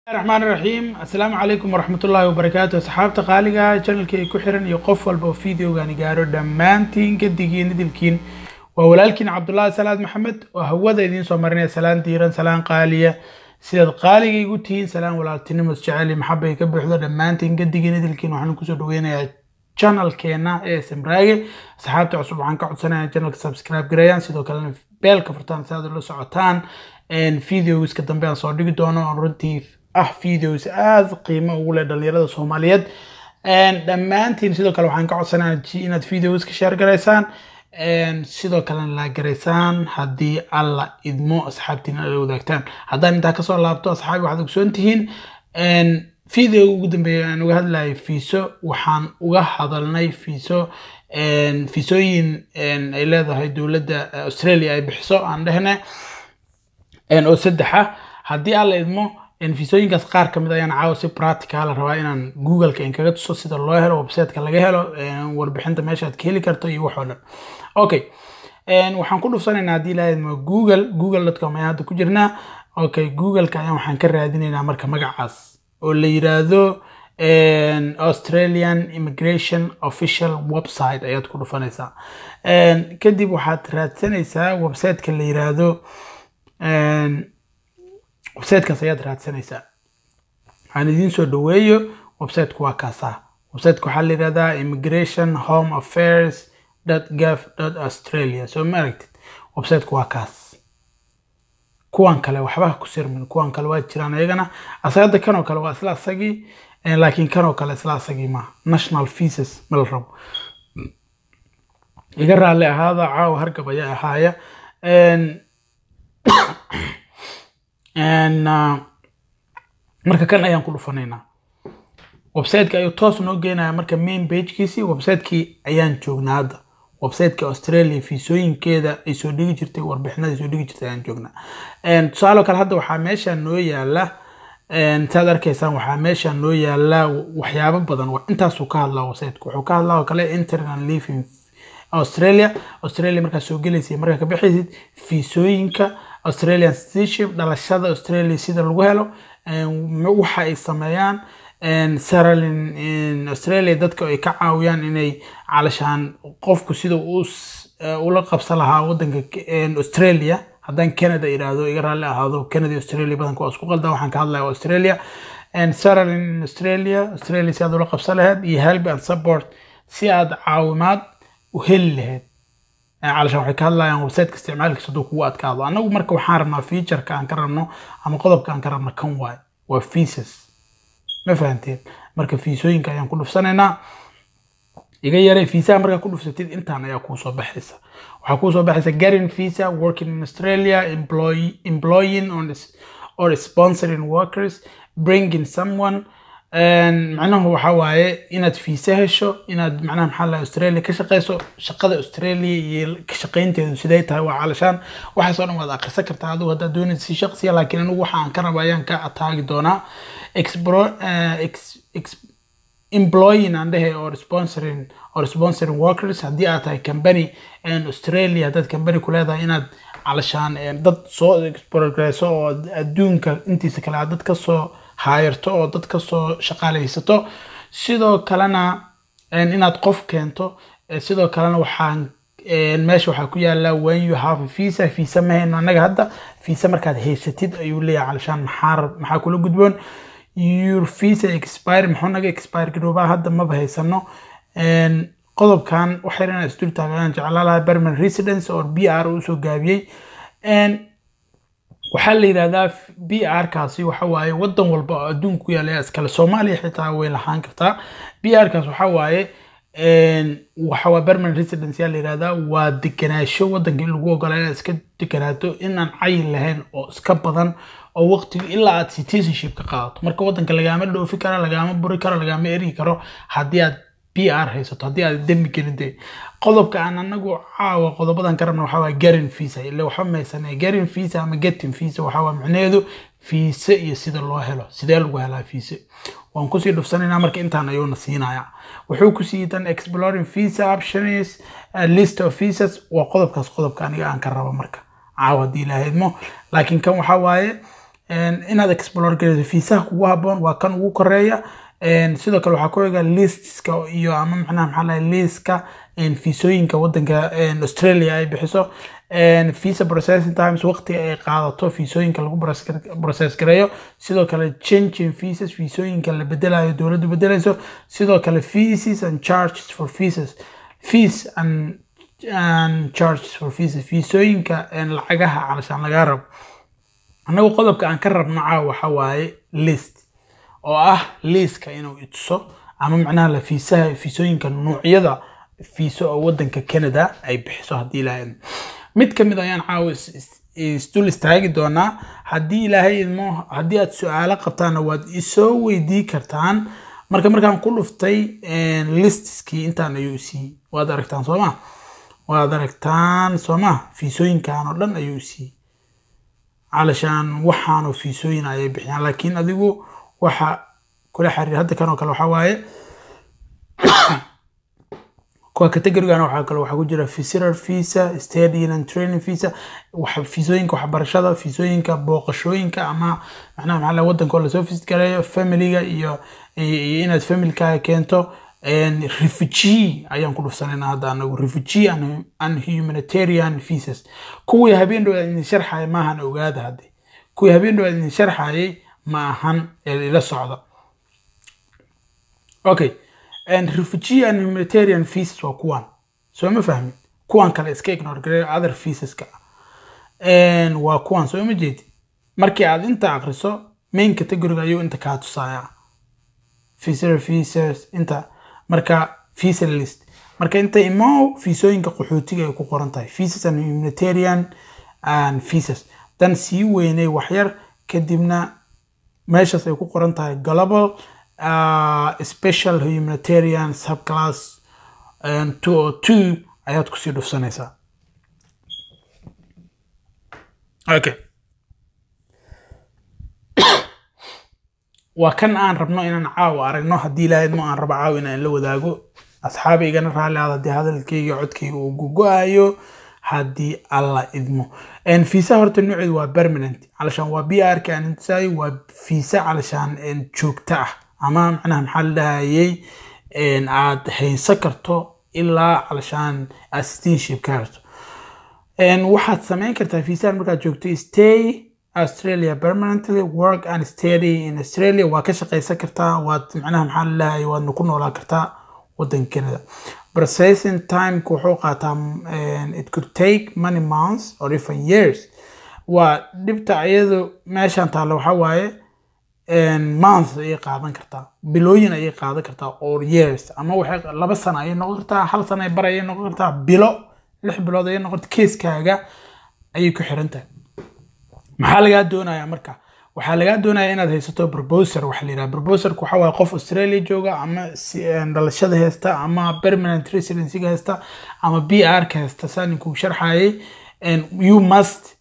raxmaan raxiim assalaamu calaykum waraxmatullaahi wabarakaatu asxaabta qaaliga channelka ay ku xiran iyo qof walba oo videogaani gaaro dhammaantiin gedigiin idilkiin waa walaalkiin cabdullaahi salaad maxamed oo hawada idiin soo marinaya salaan diiran salaan qaaliya sidaad qaaliga igu tihiin salaan walaaltinimo isjecel maxaba ay ka buuxdo dhammaantiin gedigiin idilkiin waxaan kusoo dhaweynayaa channelkeena ee samraage asxaabta cusub waxaan ka codsanaya channelka subscribe gareeyaan sidoo kalena beelka furtaan si aad ula socotaan videoska dambe aan soo dhigi doono oo runtii ah videos aada qiimo ugu leh dhalinyarada soomaaliyeed dhammaantiin sidoo kale waxaan ka codsanaya inaad videoska share garaysaan sidoo kalena laa garaysaan haddii alla idmo asxaabtiina ala wadaagtaan haddaan intaa kasoo laabto asxaabi waxaad ogsoon tihiin video ugu dambeeya aan uga hadlayay fiiso waxaan uga hadalnay fiiso fiisooyin ay leedahay dowladda australia ay bixiso aan dhehne oo saddexa haddii alla idmo fiisooyinkaas qaar ka mid ayaan caawa si practical rabaa inaan googleka in kaga tuso sida loo helo websiteka laga helo warbixinta meesha aad ka heli karto iyo waxoo dhan okay waxaan ku dhufsanaynaa haddii ilaahay idmo google google.com ayaan hadda ku jirnaa okay googleka ayaan waxaan ka raadinaynaa marka magacaas oo la yiraahdo australian immigration official website ayaad ku dhufanaysaa kadib waxaad raadsanaysaa websiteka la yiraahdo websitekaas ayaad raadsanaysaa waxaan idiin soo dhaweeyo websiteku waa kaasaa websiteka waxaa la yihahdaa immigration home affairs gov australia soo ma aragtid websiteku waa kaas kuwan kale waxba ku sirmin kuwan kale waa jiraan ayagana asagada kanoo kale waa isla asagii laakiin kanoo kale isla asagii ma national feases ma la rabo iga raalli ahaada caawa hargab ayaa ahaaya marka kan ayaan ku dhufanaynaa websiteka ayuu toos noo geenaya marka main bagekiisii websitekii ayaan joognaa hadda websiteka australia fiisooyinkeeda ay soo dhigi jirtay warbixinada ay soo dhigi jirtay ayaan joognaa tusaaloo kale hadda waxaa meesha noo yaala saad arkaysaan waxaa meesha noo yaala waxyaabo badan intaasuu ka hadlaa websiteka wuxuu ka hadlaa oo kale internet living australia australia markaad soo gelaysay markaa ka bixaysid fiisooyinka australian citizenship dhalashada australia sida lagu helo waxa ay sameeyaan saralin australia dadka ay ka caawiyaan inay calashaan qofku sida ula qabsan lahaa wadanka australia haddaan canada iraahdo iga raalli ahaado canada australia badanka waa isku qalda waxaan ka hadlaya australia saralin australia australia si aad ula qabsan lahayd iyo help and support si aad caawimaad u heli lahayd calashaan waxay ka hadlayaan websiteka isticmaalkiisa hadduu kugu adkaado annagu marka waxaan rabnaa featureka aan ka rabno ama qodobka aan ka rabno kan waay waa feases ma fahanteen marka fiisooyinka ayaan ku dhufsanaynaa iga yaray fiisaha markaa ku dhufsatid intaan ayaa kuu soo baxaysa waxaa kuu soo baxaysa garin visa working in australia employ, employing on or sponsoring workers bringing someone macnahu waxa waaye inaad fiisa hesho inaad macnaha maxaa la australia ka shaqeyso shaqada australia iyo ka shaqeynteedu siday tahay waa calashaan waxaasoo dhan waad akhrisan kartaa adigu haddaad doonaysa si shaqsiya laakiin anigu waxa aan ka raba ayaan ka ataagi doonaa employing aan dhehe or sponsoring or sponsoring workers haddii aad tahay company australia haddaad company ku leedahay inaad calashaan dad soo progreso oo adduunka intiisa kale aad dad kasoo haayarto oo dad kasoo shaqaaleysato sidoo kalena inaad qof keento sidoo kalena waxaan meesha waxaa ku yaala when you have a visa visa ma hayno annaga hadda visa markaad haysatid ayuu leeyahay calashaan maxaa maxaa kula gudboon your visa expire muxuu naga expire garoobaa hadda maba haysano qodobkan waxay inaan isdul taagayaan jeclaa lahaa permanent residence or b r usoo gaabiyey waxaa la yidhahdaa b r kaasi waxa waaye wadan walba oo adduunka ku yaala iskale soomaaliya xitaa way lahaan kartaa b r kaas waxa waaye waxa waa permanent residence yaa la yidhahdaa waa deganaasho wadanka in lagu ogolaa inaad iska deganaato inaan cayin lahayn oo iska badan oo waqtiga ilaa aad citizenship ka qaadato marka wadanka lagaama dhoofi karo lagaama buri karo lagaama eri karo haddii aad b r haysato haddii aad dembi gelin dee qodobka aan anagu caawa qodobadan ka rabna waxaa waa garin visa ile waxba maysane garin visa ama getting visa waxaa waa macnaheedu fiise iyo sida loo helo sidee lagu helaa fiise waan kusii dhufsanaynaa marka intaan ayuuna siinaya wuxuu ku siiyey dan exploring visa options list of visas waa qodobkaas qodobka aniga aan ka rabo marka caawa haddii ilaahidmo laakiin kan waxaa waaye inaad explore gareyso fiisaha kugu haboon waa kan ugu koreeya sidoo kale waxaa ku xiga listiska iyo ama macnaha maxaa lahay liiska fiisooyinka wadanka australia ay bixiso visa processing times waqtiga ay qaadato fiisooyinka lagu process gareeyo sidoo kale changing visas fiisooyinka la bedelayo dowladdu bedelayso sidoo kale fees and charges for visas fees and and charges for visas fiisooyinka lacagaha calashaan lagaa rabo annagu qodobka aan ka rabno caawa waxa waaye list oo ah liiska inuu ituso ama macnaha la fiisaha fiisooyinka nuucyada fiiso oo wadanka canada ay bixiso haddii ilaahay mid ka mid ayaan caawa isdul istaagi doonaa haddii ilaahay idmo haddii aad su-aalo qabtaanna waad isoo weydii kartaan marka markaan ku dhuftay listiskii intaan ayuu siiyey waad aragtaan sooma waad aragtaan sooma fiisooyinkan oo dhan ayuu siiyey calashaan waxaanoo fiisooyin ayay bixiyaan laakiin adigu waxa kula xiriir hadda kan oo kale waxaa waaye kuwa categorigan waxaa kale waxaa ku jira visitor visa stadium and training visa fiisooyinka waxbarashada fiisooyinka booqashooyinka ama macnaha maxaa la wadanka oo lasoo visit gareeyo familiga iyo iyo inaad familkaaga keento refugee ayaan ku dhufsanayna hadda anagu refugee and humanitarian visas kuwii habeen dhow idin sharxaya maahan ogaada hadde kuwii habeen dhow idin sharxayay ma ahan ee ila socda okay and refugee and humanitarian visas waa kuwan soo ma fahmin kuwan kale iska ignore gareeyo other visaska waa kuwan soo ma jeedi markii aad inta akriso main categoriga ayuu inta kaa tusaya visitor visas inta marka visa list marka inta imo fiisooyinka qaxootiga ay ku qoran tahay visas and humanitarian and visas dan sii weynay waxyar kadibna meeshaas ay ku qoran tahay global uh, special humanitarian subclass two o two ayaad kusii dhufsanaysaa okay waa kan aan rabno inaan caawa aragno haddii ilaahadmo aan rabo caawa inaan la wadaago asxaabaygana raalli aad haddii hadalkayga codkayga uu gogo-ayo haddii alla idmo fiisa horta nooceedu waa permanent calashaan waa b r ka aan intusaayo waa fiisa calashaan joogto ah ama macnaha maxaa la dhahayay aad haysan karto ilaa calashaan aad citizenship ka harto waxaad samayn kartaa fiisahan markaad joogto stay australia permanently work and study in australia waa ka shaqaysan kartaa waad macnaha maxaa la dhahayay waadna ku noolaa kartaa wadanka canada processing timeka wuxuu qaataa it could take many months or even years waa dhibta iyadu meeshan taalla waxaa waaye months ayay qaadan kartaa bilooyin ayay qaadan kartaa or years ama waxay laba sano ayay noqon kartaa hal sano ay bar ayay noqon kartaa bilo lix bilood ayay noqon kartaa keeskaaga ayay ku xiran tahay maxaa lagaa doonayaa marka waxaa lagaa doonaya inaad haysato proposer waxa la yidhaha proposerku waxa waaye qof australia jooga ama dhalashada haysta ama permanent residencyga haysta ama b r ka haysta saa ninkuu sharxayay you must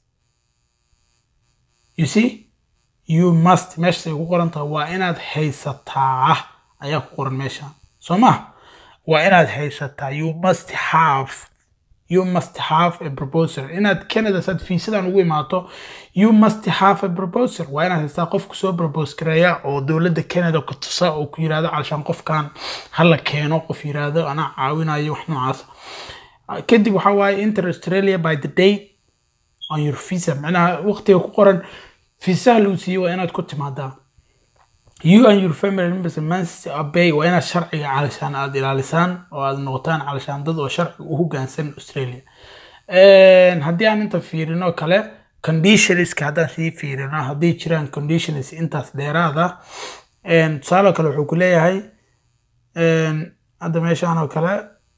you see you must meeshaas ay ku qoran tahay waa inaad haysataa ayaa ku qoran meesha soo ma waa inaad haysataa you must have you must have a proposer inaad canada saad fiisadan ugu imaato you must have a proposer waa inaad haystaa qofku soo propose gareeya oo dowladda canada ku tusa oo ku yirahdo calashaan qofkan hala keeno qof yirahdo anaa caawinayo wax noocaas kadib waxaa waaye inter australia by the date on your visa macnaha waqtiga ku qoran fiisaha lagu siiyey waa inaad ku timaadaa you and your family members must obey waa inaad sharciga calashaan aad ilaalisaan oo aad noqotaan calashaan dad oo sharciga u hogaansan australia haddii aan inta fiirino kale conditionska haddaan sii fiirino hadday jiraan conditions intaas dheeraada tusaale kale wuxuu ku leeyahay hadda meeshaan oo kale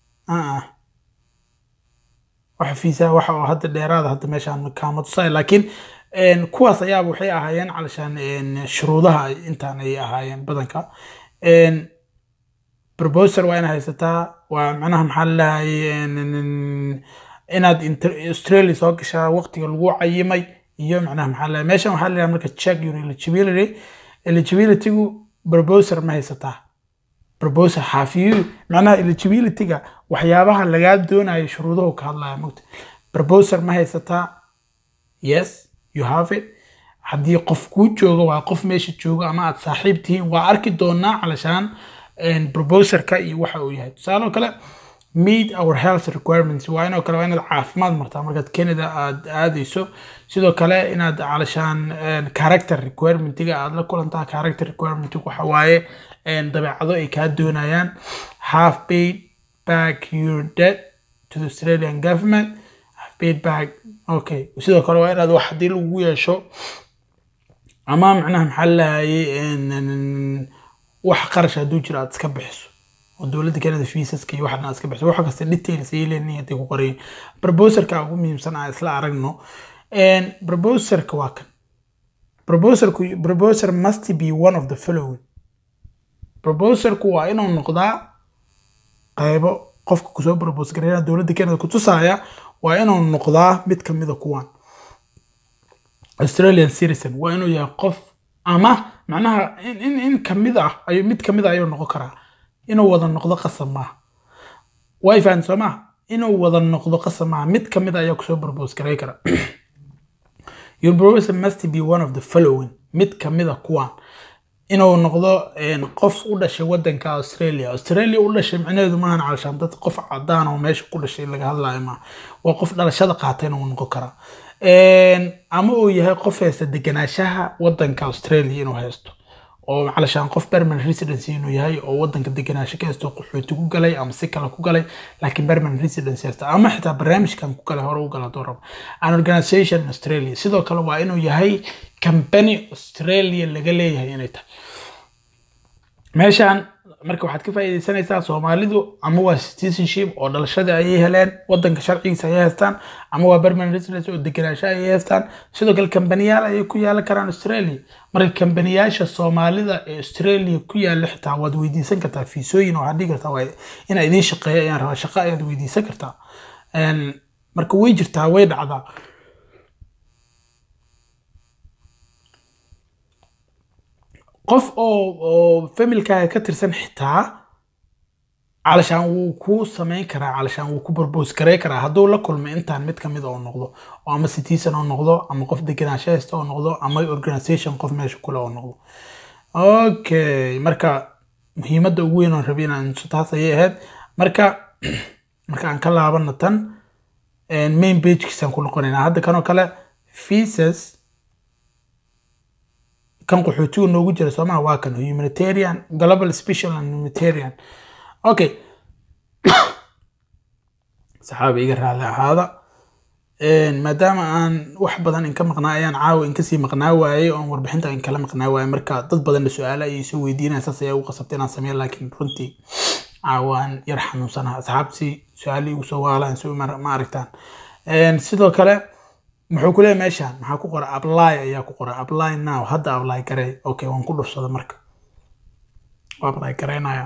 waxa fiisaa waxa oo hadda dheeraada hadda meeshaan kaama tusay laakiin kuwaas ayaaba waxay ahaayeen calashaan shuruudaha intaan ayay ahaayeen badanka proposer waa inaad haysataa waa macnaha maxaa lalahay inaad australia soo gashaa waqtiga lagu cayimay iyo macnaha maxaa lalahay meeshan waxaa lalahay marka check your eligibility eligibilitygu proposer ma haysataa proposer xaafiyu macnaha eligibilityga waxyaabaha lagaa doonayo shuruuduhu ka hadlaya mogta proposer ma haysataa yes you have it haddii qof kuu joogo waa qof meesha joogo ama aad saaxiib tihiin waa arki doonaa calashaan proposerka iyo waxa uu yahay tusaale oo kale meet our health requirements waa inoo kale waa inaad caafimaad martaa markaad canada aad aadayso sidoo kale inaad calashaan character requirementiga aad la kulantaa character requirementiga waxa waaye dabeecado ay kaa doonayaan half paid back your debt to the australian government half paid back okay sidoo kale waa inaad wax haddii lagu yeesho ama macnaha maxaa lahayay wax qarash hadduu jiro aad iska bixiso oo dowladda canada fiisaska iyo waxan aad iska bixiso wax kasta details ay leeyihiin hadday ku qorayin proposerka ugu muhiimsan aan isla aragno proposerka waa kan proposerku proposer must be one of the following proposerku waa inuu noqdaa qaybo qofka kusoo propose gareynaya dowladda canada kutusaya waa inuu noqdaa mid kamida kuwan australian citizen waa inuu yahay qof ama macnaha in in kamid ah ayuu mid kamid ah ayuu noqon karaa inuu wada noqdo qasab maaha way fahan soo maha inuu wada noqdo qasab maaha mid kamid ah ayaa kusoo propose garey kara your proposal must be one of the following mid kamid a kuwan inuu noqdo qof u dhashay wadanka australia australia u dhashay micnaheedu maahan calashaan dad qof cadaan oo meesha ku dhashay laga hadlayo maaha waa qof dhalashada qaatayna uu noqon karaa ama uu yahay qof haysta deganaanshaha wadanka australia inuu haysto oo calashaan qof permanent residency inuu yahay oo wadanka deganaansho ka haysto qaxooti ku galay ama si kale ku galay laakiin permanent residency haysta ama xitaa barnaamijkan ku galay hore u gala doo rabo an organization australia sidoo kale waa inuu yahay company australia laga leeyahay inay tahay meeshaan marka waxaad ka faa'iidaysanaysaa soomaalidu ama waa citizenship oo dhalashada ayay heleen wadanka sharcigiisa ayay haystaan ama waa permanent residence oo deganaansho ayay haystaan sidoo kale kambaniyaal ayay ku yaalan karaan australia marka kambaniyaasha soomaalida ee australia ku yaala xitaa waad weydiisan kartaa fiisooyin waxaad dhigi kartaa waa inaa idiin shaqeeya ayaan rabaa shaqo ayaad weydiisan kartaa marka way jirtaa way dhacdaa qof oo oo familkaaga ka tirsan xitaa calashaan wuu ku samayn karaa calashaan wuu ku propose garey karaa hadduu la kulmo intaan mid kamid oo noqdo oo ama citizen oo noqdo ama qof deganaansho haysta oo noqdo ama organization qof meesha kule oo noqdo okay marka muhiimadda ugu weyn oon rabay inaan taas ayay ahayd marka marka aan ka laabano tan main pagekiisaan ku noqonaynaa hadda kanoo kale visas kan qaxootigu noogu jira soomaha waa kan humanitarian global special and humanitarian okay saxaabi iga raali ahaada maadaama aan wax badan inka maqnaa ayaan caawa inkasii maqnaa waayey oon warbixinta in kala maqnaa waayey marka dad badanna su-aala ayay soo weydiinaya saas ayaa ugu qasabtay inaan sameeyo laakiin runtii caawaan yar xanuunsanaha asxaabtii su-aali igu soo waalaan si ma aragtaan sidoo kale muxuu ku leeyahay meeshaan maxaa ku qoran apply ayaa ku qoran apply now hadda apply garey okay waan ku dhursada marka waa apply gareynaya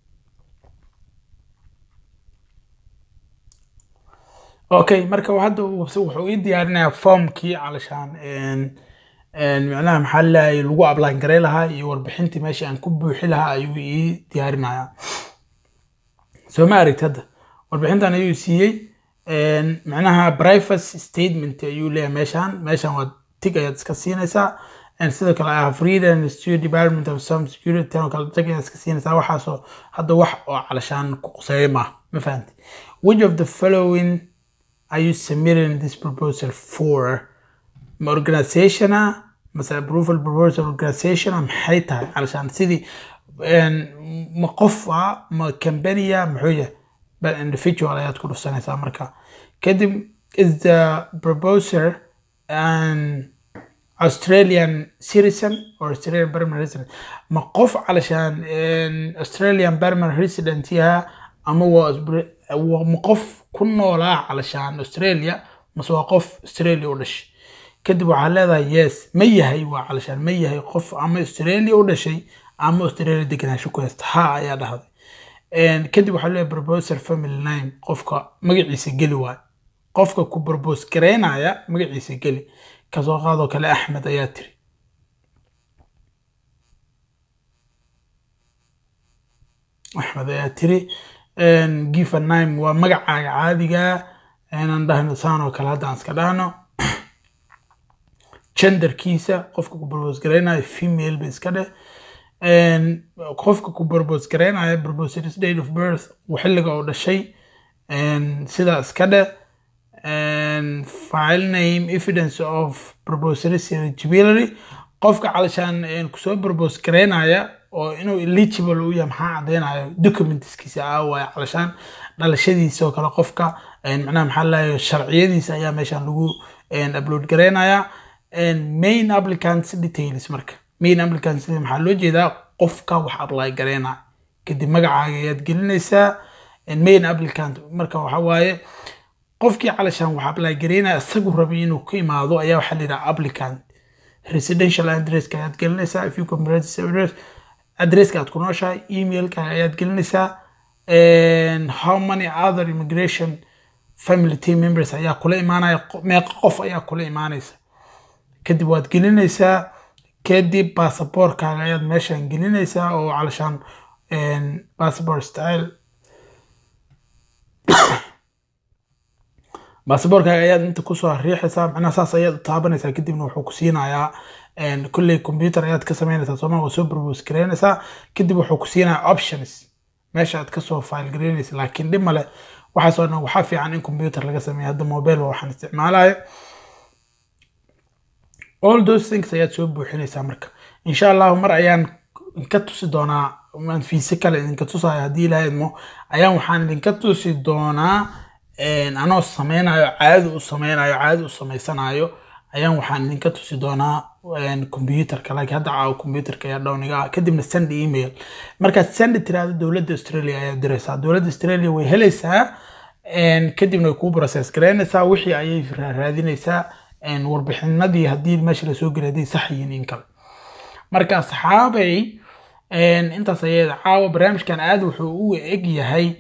okay marka hadda wuxuu ii diyaarinayaa formkii calashaan micnaha maxaa lahay lagu apply garey lahaa iyo warbixintii meesha aan ku buuxi lahaa ayuu ii diyaarinayaa soo ma aragti hadda warbixintan ayuu siiyey macnaha privacy statement ayuu leeyahay meeshaan meeshaan waa tig ayaad iska siinaysaa sidoo kale I have read and study department of some security tan oo kale tig ayaad iska siinaysaa waxaasoo hadda wax oo calashaan ku quseeya maaha ma fahanti which of the following are you submitting this proposal for ma organizationa mase approval proposal organizationa maxay tahay calashaan sidii ma qof ah ma companya muxuu yahay but individual ayaad ku dhufsanaysaa marka kadib is the proposer an australian citizen or australian permanent resident ma qof calashaan australian permanent resident yaha ama waa ma qof ku noolaa calashaan australia mase waa qof australia u dhashay kadib waxaa leedahay yes ma yahay waa calashaan ma yahay qof ama australia u dhashay ama australia deganaansho ku haysta ha ayaa dhahday kadib waxaa leeyahay proposer family name qofka magaciisa geli waay qofka ku propose gareynaya magaciisa geli kasoo qaadoo kale axmed ayaa tiri axmed ayaa tiri gifa nime waa magacaaga caadiga inaan dhahno saan oo kale hadda aan iska dhahno genderkiisa qofka ku propose gareynayo female ba iska dheh qofka ku propose gareynayo proposer's date of birth xilliga oo dhashay sidaa iska dheh file name evidence of proposer's eligibility qofka calashaan kusoo propose gareynaya oo inuu eligible u yahay maxaa cadeynayo documentskiisa ah waay calashaan dhalashadiisa oo kale qofka macnaha maxaa laayo sharciyadiisa ayaa meeshaan lagu upload gareynaya main applicants details marka main applicants maxaa loo jeedaa qofka wax apply gareynaya kadib magacaaga ayaad gelinaysaa main applicant marka waxa waaye qofkii calashaan wax apply gareynaya isagu rabay inuu ku imaado ayaa waxaa la yidhaha applicant residential addresska ayaad gelinaysaa if you compare address addresska aad ku nooshahay emailka ayaad gelinaysaa how many other immigration family team members ayaa kula imaanaya meeqa qof ayaa kula imaanaysa kadib waad gelinaysaa kadib basaboorkaaga ayaad meeshaan gelinaysaa oo calashaan passport style baasaboorkaaga ayaad inta kusoo riixaysaa macnaha saas ayaad u taabanaysaa kadibna wuxuu ku siinayaa kulley computer ayaad ka samaynaysaa sooma waa soo propose gareynaysaa kadib wuxuu ku siinayaa options meesha aad kasoo file gareynaysa laakiin dhib male waxaasoo dhan waxaa fiican in computer laga sameeyo hadda mobile waa waxaan isticmaalayo all those things ayaad soo buuxinaysaa marka insha allahu mar ayaan inka tusi doonaa aan fiise kale idinka tusayo haddii ilaaha idmo ayaan waxaan idinka tusi doonaa anoo sameynayo caadi u sameynayo caadi u samaysanayo ayaan waxaan idinka tusi doonaa computerka laakiin hadda caawo computerka ayaa dhowniga ah kadibna send email markaad send tiraahdo dowladda australia ayaa diraysaa dowladda australia way helaysaa kadibna way kuu process gareynaysaa wixii ayay raadinaysaa warbixinadii haddii meesha lasoo gelay hadday sax yihiin in kale marka asxaabay intaas ayay caawa barnaamijkan aad wuxuu u eg yahay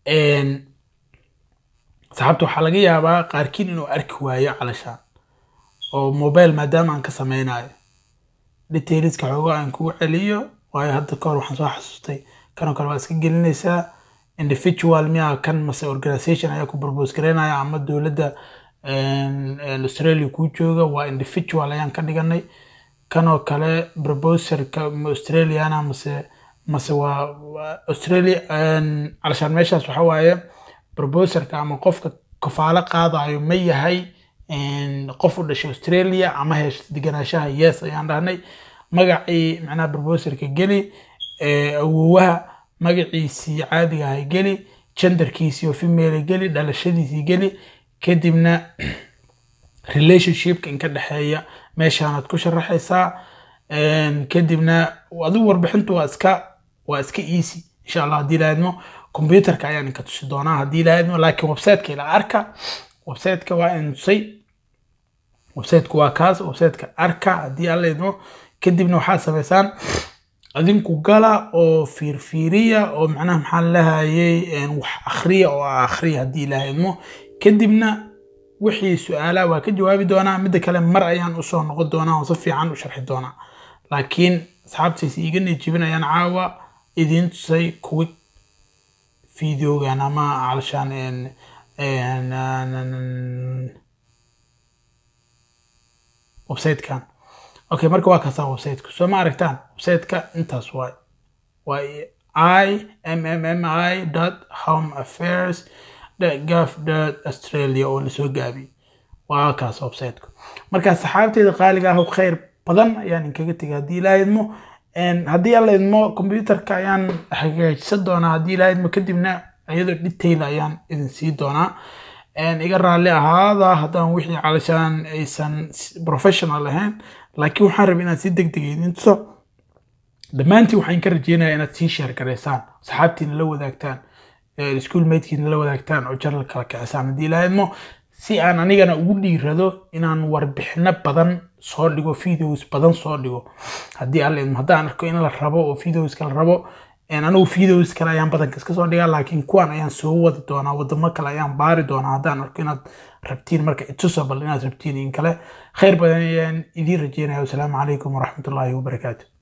saxaabta waxaa laga yaabaa qaarkiin inuu arki waayo calashaan oo mobile maadaama aan ka sameynayo detailska xoogo aan kugu celiyo waayo hadda kahor waxaan soo xasuustay kanoo kale waa iska gelinaysaa individual miyaa kan mase organization ayaa ku propose gareynaya ama dowladda australia kuu jooga waa individual ayaan ka dhiganay kanoo kale proposerka australiana mase mase waa australia calashaan meeshaas waxa waaye proposerka ama qofka kafaalo qaadayo ma yahay qof u dhashay australia ama hesha deganaanshaha yes ayaan dhahnay magacii macnaha proposerka geli awowaha magaciisii caadiga ahay geli genderkiisii oo female geli dhalashadiisii geli kadibna relationshipka inka dhexeeya meeshaanaad ku sharaxaysaa kadibna adigu warbixintu waa iska waa iska easy insha allah haddii laadmo computerka ayaan inka tusi doonaa haddii laadmo laakiin websiteka ila arka websiteka waa intusay websiteku waa kaas websiteka arka haddii alla idmo kadibna waxaad samaysaan adinku gala oo fiirfiiriya oo macnaha maxaa lahayay wax akhriya oo akhriya haddii ilaaha idmo kadibna wixii su-aalaha waa ka jawaabi doonaa midda kale mar ayaan usoo noqon doonaa oo si fiican u sharxi doonaa laakiin asxaabtaysi iga nijibinayaan caawa idiin tusay kuwi videogan ama calashaan websitekan okay marka waa kaasaa websiteka soo ma aragtaan websiteka intaas waay waa i m m m i dot home affairs gov dot australia oo lasoo gaabiyey waa kaas websiteka marka saxaabteeda qaaliga ah khayr badan ayaan inkaga tegay haddii ilaa idmo haddii alla idmo computerka ayaan hagaajisan doonaa haddii ilaa idmo kadibna iyadoo detail ayaan idin sii doonaa iga raalli ahaada haddaan wixii calashaan aysan professional ahayn laakiin waxaan rabay inaad si deg deg idin tuso dhammaantiin waxaan ka rajeynayaa inaad sii sheer garaysaan saxaabtiina la wadaagtaan school matekiina la wadaagtaan oo jaral kala kicisaan haddii ilaa idmo si aan anigana ugu dhiirado inaan warbixino badan soo dhigo videos badan soo dhigo haddii alla idmo haddaan arko in la rabo oo videoska la rabo anigu videos kale ayaan badanka iska soo dhigaa laakiin kuwan ayaan soo wadi doonaa wadamo kale ayaan baari doonaa haddaan arko inaad rabtiin marka itusabal inaad rabtiin in kale khayr badan ayaan idiin rajeynaya wasalaamu calaykum waraxmatullaahi wabarakaatu